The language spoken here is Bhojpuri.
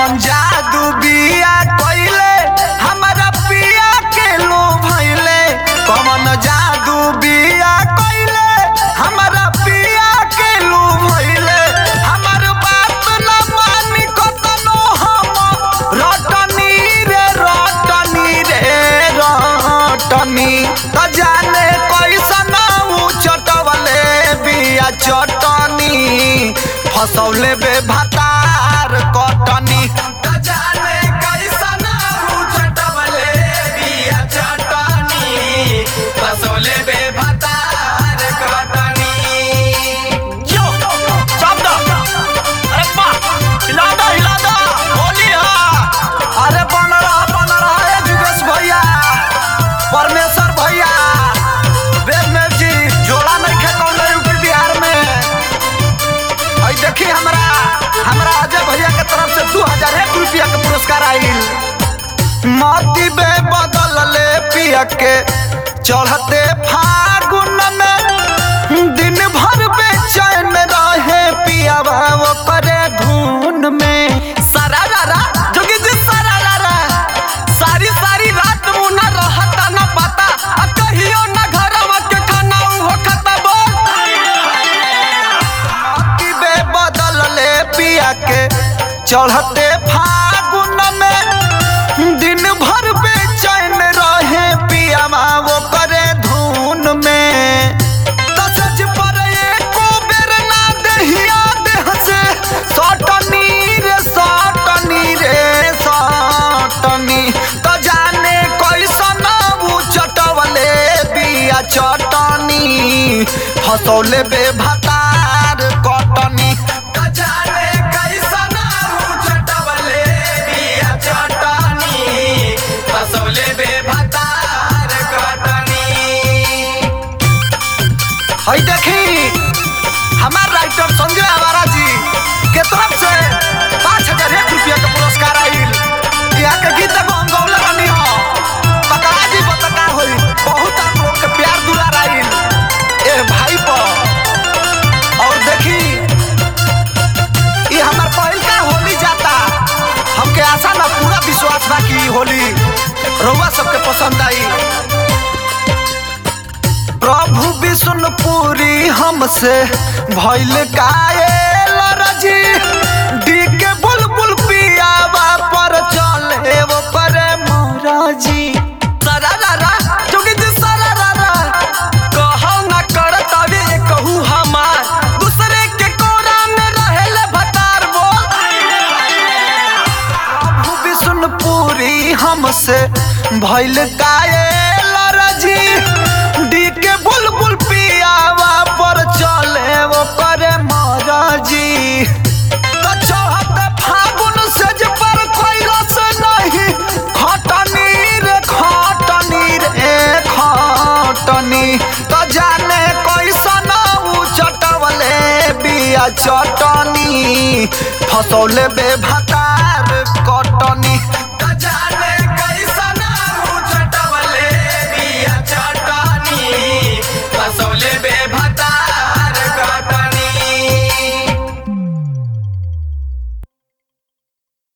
कौन जादू बिया कइले हमरा पिया के लो भइले कौन जादू बिया कइले हमरा पिया के लो भइले हमर बात न मानी कतनो हम रटनी रे रटनी रे रटनी त जाने कैसन ऊ चटवले बिया चटनी फसौले बे भातार कटनी त जाने कैसन ऊ चटवले बिया चटनी फसौले बे भातार कटनी यो चाप दो अरे वाह हिला दो हिला दो होली हा अरे बन रहा बन रहा है जुगेश भैया परमेश्वर भैया वेदमेव जी जोड़ा नहीं खे कौन यूपी बिहार में आई देखी हमरा हमरा अजय भैया के तरफ से दू हजार एक रुपया के पुरस्कार आइल मोती बे बदल ले पिया के चढ़ते फागुन में दिन भर बेचैन रहे पिया वो करे धुन में सारा रारा जोगी जी सारा रारा सारी सारी रात मुना रहता न पता आ कहियो न घरवा के खाना हो खाता बोल मोती बे बदल ले पिया के चढ़ते फागुन में दिन भर बेचैन रहे पिया वो करे धुन में तसज पर एको बेर ना दहिया देह से सटनी रे सटनी रे सटनी त जाने कैसन ऊ चटवले बिया चटनी फसौले बे भातार कटनी त जाने कैसन ऊ चटवले बिया चटनी फसौले बे भातार कटनी हई देखी हमार राइटर संजय आवारा जी के तरफ से पाँच हजार एक रुपया के पुरस्कार आइल यहाँ के गीत एगो हम गौले बनी हो पकड़ा जी बतका होई बहुत आप लोग के प्यार दुलार आइल ए भाई पर और देखी ये हमार पहिल का होली जाता हमके आशा ना पूरा विश्वास बा कि ई होली रउआ सबके पसंद आई प्रभु विष्णुपुरी हमसे भइल कायल रजी डी के बुलबुल पियावा पर चले वो करे मोराजी सारा रारा जोगी जी सारा रारा कहौ न करत अबे कहू हमार दूसरे के कोरा में रहेले भतार बोल प्रभु विष्णुपुरी हमसे भइल कायल रजी डी के बुलबुल पियावा पर चले वो करे मोराजी तो चढ़त फागुन सेज पर कोई रस नहीं खटनी रे खटनी रे खटनी तो जाने कैसन ऊ चटवले बिया चटनी फसौले बे भाता